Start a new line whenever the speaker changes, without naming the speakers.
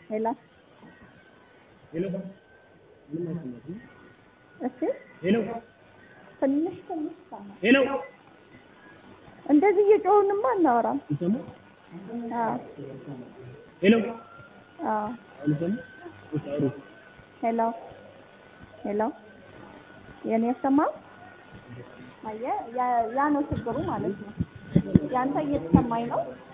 ሄሎ
ሄሎ ምንም አይሰማትም።
እሺ
ሄሎ
ትንሽ ትንሽ ይሰማል።
ሄሎ
እንደዚህ እየጮህንማ አናወራም።
ይሰማ
አዎ
ሄሎ
አዎ
አሁን ይሰማ እሺ አውሩ
ሄሎ ሄሎ የኔ አይሰማም? አየህ ያ ያ ነው ችግሩ ማለት ነው። ያንተ እየተሰማኝ ነው